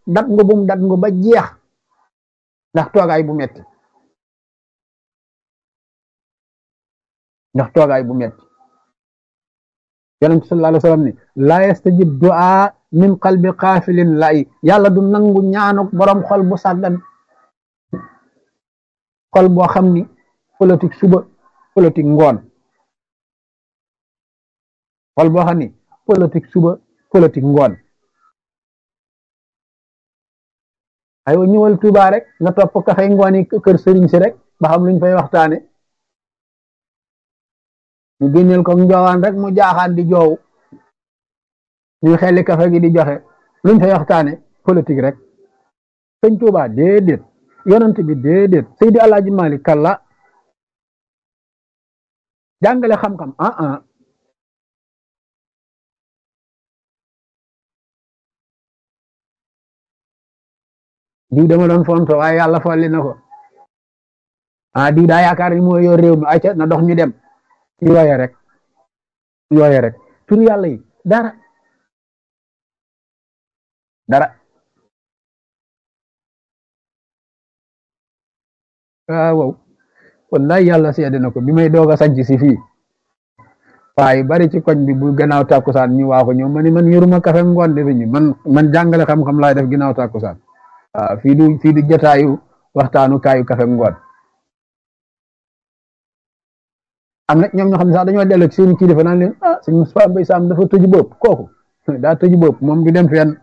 dat nga bum dat nga ba jeex ndax toogaay bu metti ndax toogaay bu metti yonent sallallahu alayhi wa sallam ni laa yastajib du'a min qalbi xaafilin lay yàlla du nangu ñaanuk borom xol bu sàggan xol boo xam ni politique suba politique ngoon xol boo xam ni politique suba politique ngoon aywa ñëwal Tuuba rek nga topp kafay ngoon yi kër sëriñ si rek ba xam luñ fay waxtaane ñu génneel ko njoowaan rek mu jaaxaan di joow ñu xelli kafe gi di joxe luñ fay waxtaane politique rek sëñ Tuuba déedéet yonent bi déedéet Seydi Alaaji Malik kalla jàngale xam-xam ah ah diw dama doon fonto waaye yàlla folli na ko ah diw daa yaakaar ni moo yor réew mi ayca na dox ñu dem yooye rek yooye rek tur yàlla yi dara dara waaw wow wallahi yàlla seede na ko bi may doog a sanc si fii waaye bari ci koñ bi bu gannaaw tàkkusaan ñu waa ko ñëw ma ni man yoruma kafe ngoon defe ñu man man jàngale xam-xam laay def ginnaaw tàkkusaan waaw fii du fii du jotaayu waxtaanu kaayu kafe ngoon am na ñoom ñoo xam ne sax dañoo dellu ci seen kilifa naan leen ah sëñ Moustapha Mbaye Sam dafa tëju bopp kooku daa tëju bopp moom du dem fenn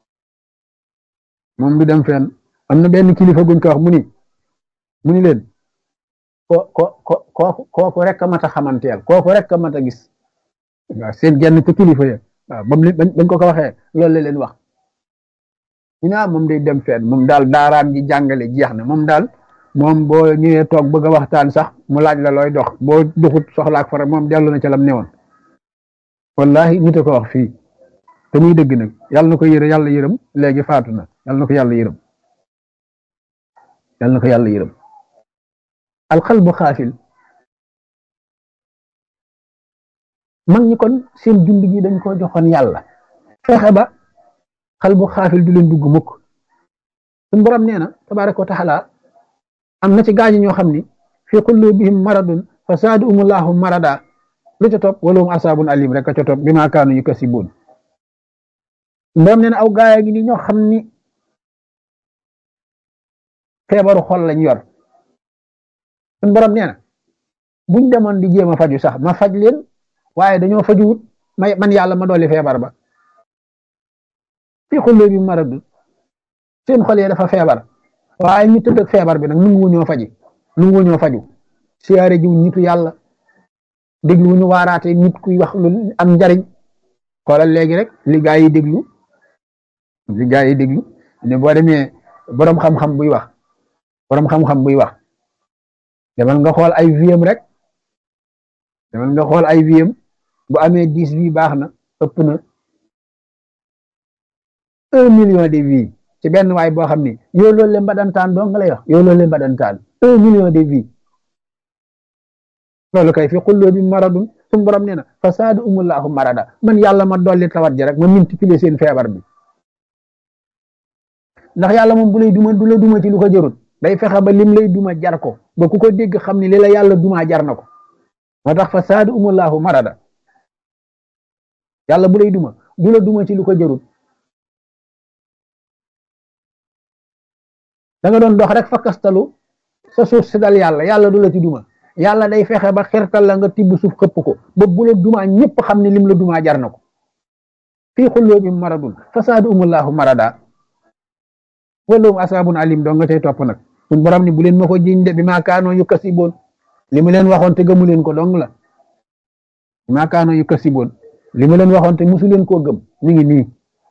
moom du dem fenn am na benn kilifa guñ ko wax mu ni mu ni leen ko ko ko kooku kooku rek a mat a xamanteel kooku rek a mat a gis waaw seen genn te kilifa ya waaw bam bañ ko ko waxee loolu la leen wax ñu naa moom day dem fenn moom daal daaraam ji jàngale jeex na moom daal moom boo ñëwee toog bëgg a waxtaan sax mu laaj la looy dox boo duxut soxlaak fara moom dellu na ca lam newoon wallahi nit a ko wax fii te muy dëgg nag yàlla na ko yërë yàlla yërëm léegi faatu na yàlla na ko yàlla yërëm yàlla na ko yàlla yërëm alxalbu xaafil mag ñi kon seen dund gi dañ ko joxoon yàlla fexe ba xalbu xaafil du leen dugg mukk suñ borom nee na tabaraka wa taala am na ci gaañi ñoo xam ni fi qulubihim maradun fa zaadahumullahu marada lu ca topp walahum asaabun alim rek a ca topp bi maa kaanu yukasibuun borom nee na aw gaaya gi ni ñoo xam ni feebaru xol lañ yor suñ borom nee na buñ demoon di jéem a faju sax ma faj leen waaye dañoo fajuwut may man yàlla ma dolli feebar ba fi qulubihim maradun seen xol yi dafa feebar waaye ñu tëdd ak feebar bi nag nu ngu ñoo faji nu ngu ñoo faju siyaare jiw nitu yàlla déglu ñu waaraate nit kuy wax lu am njariñ xoolal léegi rek li gaa yi déglu li gaa yi déglu ne boo demee boroom xam-xam buy wax boroom xam-xam buy wax demal nga xool ay viem rek demal nga xool ay viem bu amee dix vie baax na ëpp na un million de vie ci benn waay boo xam ni yow loolu le mbadantaan doo nga lay wax yow loolu le mbadantaan un million de vie loolu kay fi xulloo bi maradun suñu borom nee na fasaadu umullahu marada man yàlla ma dolli tawat ji rek ma multiplier seen feebar bi ndax yàlla moom bu lay duma du la duma ci lu ko jarut day fexe ba lim lay duma jar ko ba ku ko dégg xam ni li la yàlla duma jar na ko moo tax fasaadu umullahu marada yàlla bu lay duma du la duma ci lu ko jarut da nga doon dox rek fakkastalu sa suuf si dal yàlla yàlla du la ci duma yàlla day fexe ba xirtal la nga tibb suuf xëpp ko ba bu la dumaa ñëpp xam ne lim la dumaa jar na ko fii xulloo bi maradun fasaadu umullahu marada walum asaabun alim doo nga cay topp nag suñ borom ni bu leen ma ko jiñ de bi maa kaanoo yu kasiboon li mu leen waxoon te gëmu leen ko dong la bi maa kaanoo yu kasiboon li mu leen waxoon te musu leen koo gëm mi ngi nii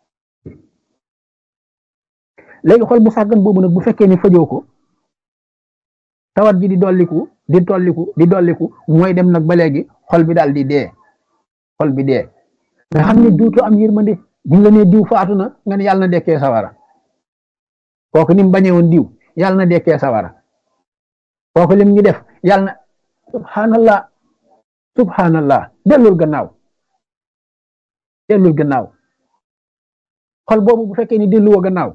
léegi xol bu sàggan boobu nag bu fekkee ni fajoo ko tawat ji di dolliku di tolliku di dolliku mooy dem nag ba léegi xol bi daal di dee xol bi dee nga xam ne duutu am yërmande buñ la nee diw faatu na nga ne yàlla na dekkee sawara kooku ni mu bañee woon diw yàlla na dekkee sawara kooku lim ñu def yàlla na subhanallah subhanallah dellul gannaaw dellul gannaaw xol boobu bu fekkee ni delluwoo gannaaw